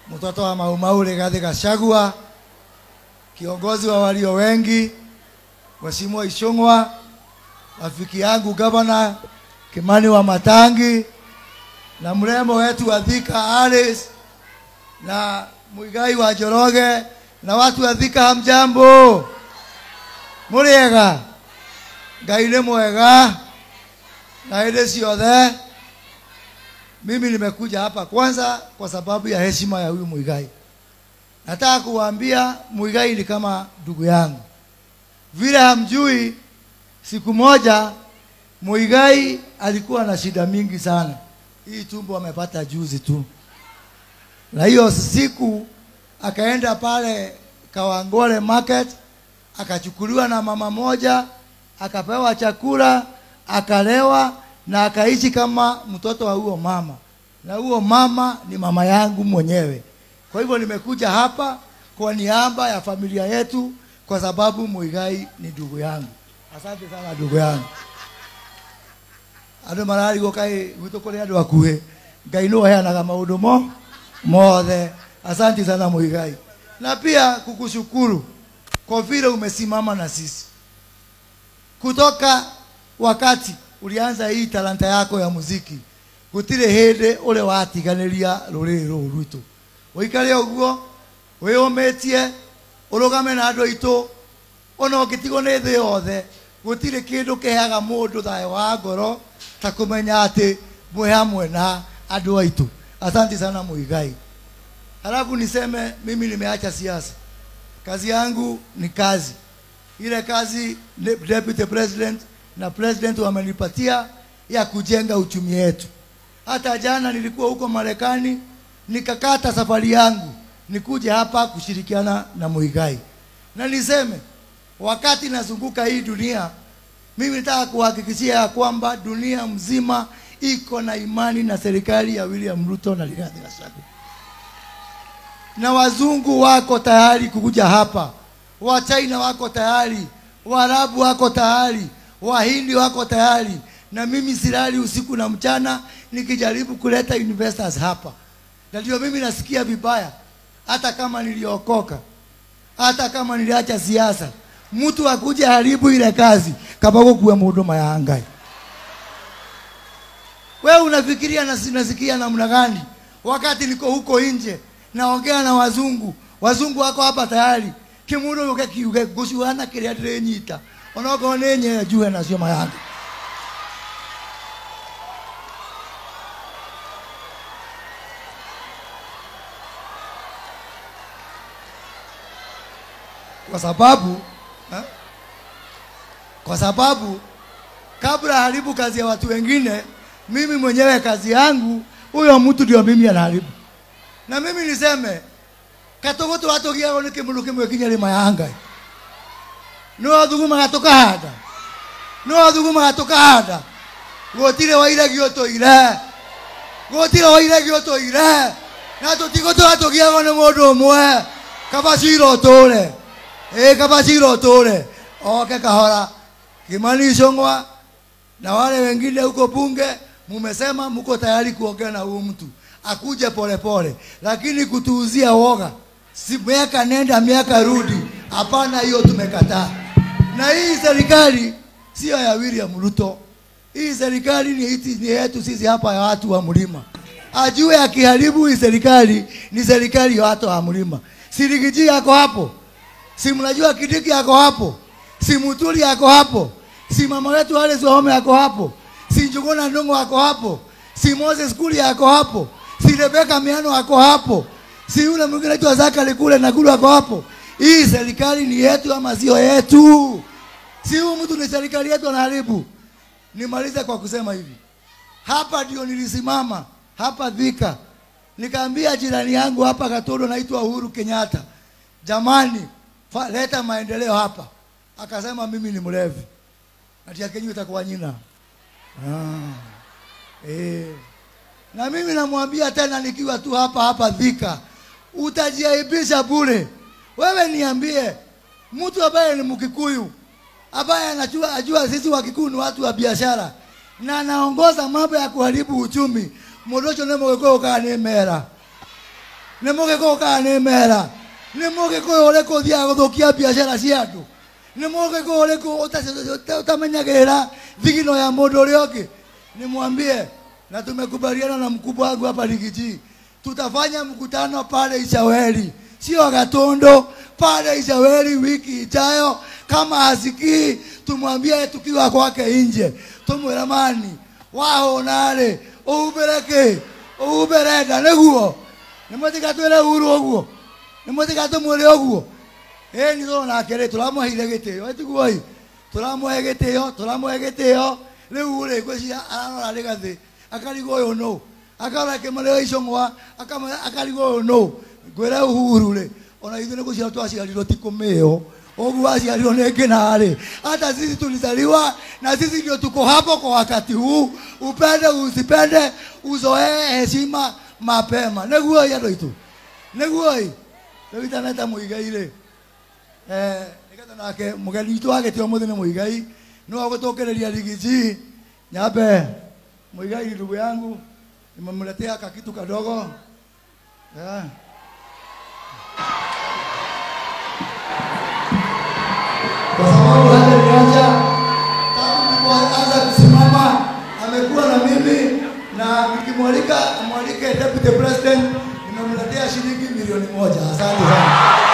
mtoto wa Maumau Rigathi Gachagua, kiongozi wa walio wengi, Mheshimiwa Ishung'wa, rafiki yangu gavana Kimani wa Matangi na mrembo wetu wa Thika Alice na Muigai wa Njoroge na watu wa Thika, hamjambo? Muriega? Ngai nĩ mwega na hĩndĩ ciothe. Mimi nimekuja hapa kwanza kwa sababu ya heshima ya huyu Muigai. Nataka kuwaambia Muigai ni kama ndugu yangu. Vile hamjui, siku moja Muigai alikuwa na shida mingi sana. Hii tumbo amepata juzi tu, na hiyo siku akaenda pale Kawangware market akachukuliwa na mama moja, akapewa chakula, akalewa na akaishi kama mtoto wa huo mama, na huo mama ni mama yangu mwenyewe. Kwa hivyo nimekuja hapa kwa niaba ya familia yetu, kwa sababu Muigai ni ndugu yangu. Asante sana ndugu yangu. andå mararigwo kaä gwitå kå rä andå akuhä ngai nä heanaga maå ndå mo mothe asanti sana muigai na pia kukushukuru kwa vile umesimama na sisi kutoka wakati ulianza hii talanta yako ya muziki gutire hindi uri watiganiria ruriri ruru rwitu uikare uguo wiyumitie urugame na andu aitu ona ungitigwo ni thi yothe gutire kindu kiheaga mundu thayo wa ngoro ta kumenya ati mwe hamwe na andu aitu asanti sana muigai halafu niseme mimi nimeacha siasa kazi yangu ni kazi ile kazi de- deputy president na president wamenipatia ya kujenga uchumi wetu hata jana nilikuwa huko marekani nikakata safari yangu nikuje hapa kushirikiana na muigai na niseme wakati nazunguka hii dunia mimi nataka kuhakikishia ya kwamba dunia mzima iko na imani na serikali ya William Ruto na Rigathi Gachagua, na wazungu wako tayari kukuja hapa, wa China wako tayari, Waarabu wako tayari, Wahindi wako tayari, na mimi silali usiku na mchana nikijaribu kuleta investors hapa, na ndio mimi nasikia vibaya, hata kama niliokoka, hata kama niliacha siasa, mtu akuja haribu ile kazi kama kuwa mhuduma ya Ngai. Wewe unafikiria nasi- nasikia namna gani? Wakati niko huko nje naongea na wazungu, wazungu wako hapa tayari kimundu yuke kiuge gucuana kiria ndirinyita onokorwo nĩ nye njue nacio mayanga kwa sababu eh? kwa sababu kabla haribu kazi ya watu wengine, mimi mwenyewe kazi yangu, huyo mtu ndio mimi anaharibu. Na mimi niseme katogoto watogiago nä kä må kä mwe kinya rä ma ya ngai nä wathugumaga tå kahanda nä wathugumaga tå kahanda gå tirä wairegio tå ire gå tirä wairegio tå ire na tå tigå tå ratå giago nä må ndå å mwe kabacira å tå re ä kabacira å tå re oke kahora kimani Ichung'wa na wale wengine huko bunge mumesema mko tayari kuongea na huyu mtu akuje polepole, lakini kutuuzia woga, si miaka nenda miaka rudi, hapana, hiyo tumekataa. Na hii serikali sio ya William Ruto, hii serikali ni, iti- ni yetu sisi hapa ya watu wa mlima. Ajue akiharibu hii serikali ni serikali ya watu wa mlima. Sirigiji yako hapo, si mnajua Kidiki yako hapo, si Muturi yako hapo, si mama wetu Alice Wahome yako hapo, si Njuguna Ndung'u yako hapo, si Moses Kuli yako hapo, si Rebeka Miano yako hapo, si yule mwingine anaitwa Zakari kule na kule yako hapo. Hii serikali ni yetu ama sio yetu? Si huyu mtu ni serikali yetu anaharibu. Nimalize kwa kusema hivi, hapa ndio nilisimama hapa Thika, nikaambia jirani yangu hapa Katodo, naitwa Uhuru Kenyatta, jamani, fa, leta maendeleo hapa. Akasema mimi ni mlevi, ati akenyu itakuwa nyina ah, eh. Na mimi namwambia tena nikiwa tu hapa hapa Thika, utajiaibisha bure. Wewe niambie, mtu ambaye ni Mkikuyu ambaye anajua ajua sisi Wakikuyu ni watu wa biashara na anaongoza mambo ya kuharibu uchumi mudocho ne mogeko kana mera nä må gä kå kana nä mera nä må gä kå å rä kå thiaga gå thå kia biacara cia andå nä må gä kå å rä kå å tamenyagä rä ra thigino ya må ndå å rä a å ngä nä mwambie na tumekubaliana na mkubwa wangu hapa Rigiji, tutafanya mkutano pale Ishaweri, sio Gatondo, pale Ishaweri wiki ijayo. Kama hasikii tumwambie tukiwa kwake nje, tumwira mani waho nare uubereke uuberenda niguo nimutigatwire uru uguo nimutigatumwire uguo ĩ nĩ tũrona nake rĩ tũramũheire gĩtĩo ĩtiguoi tũramũhe gĩtĩo tũramũhe gĩtĩo rĩu rĩ ngwĩciria ararora rĩ gathĩ akarigwo ũyũ nũ akarora kĩmũrĩo icũng'wa akama- akarigwo ũyũ nũ ngwĩre uhuru rĩ ona ithuĩ nĩ gũciarwo twaciarirwo ti kũmĩo ũguo waciarirwo nĩ ngĩnarĩ hata sisi tulizaliwa na sisi ndio tuko hapo kwa wakati huu upende usipende uzoee heshima mapema nĩguoi andũ aitũ nĩguoi rĩu itaneta mũigai rĩ Eh, nigetha nake mũgeni witũ wa gĩtĩo mũthĩ nĩ mũigai no gũtũkĩrĩria rigiji nyambe mũigai ndugu yangu nimemletea kakitu kadogo yeah. kwa sababu hata niacha tangu nilipoanza kusimama amekuwa na mimi na nikimwalika amwalike deputy president nimemletea shilingi milioni moja asante sana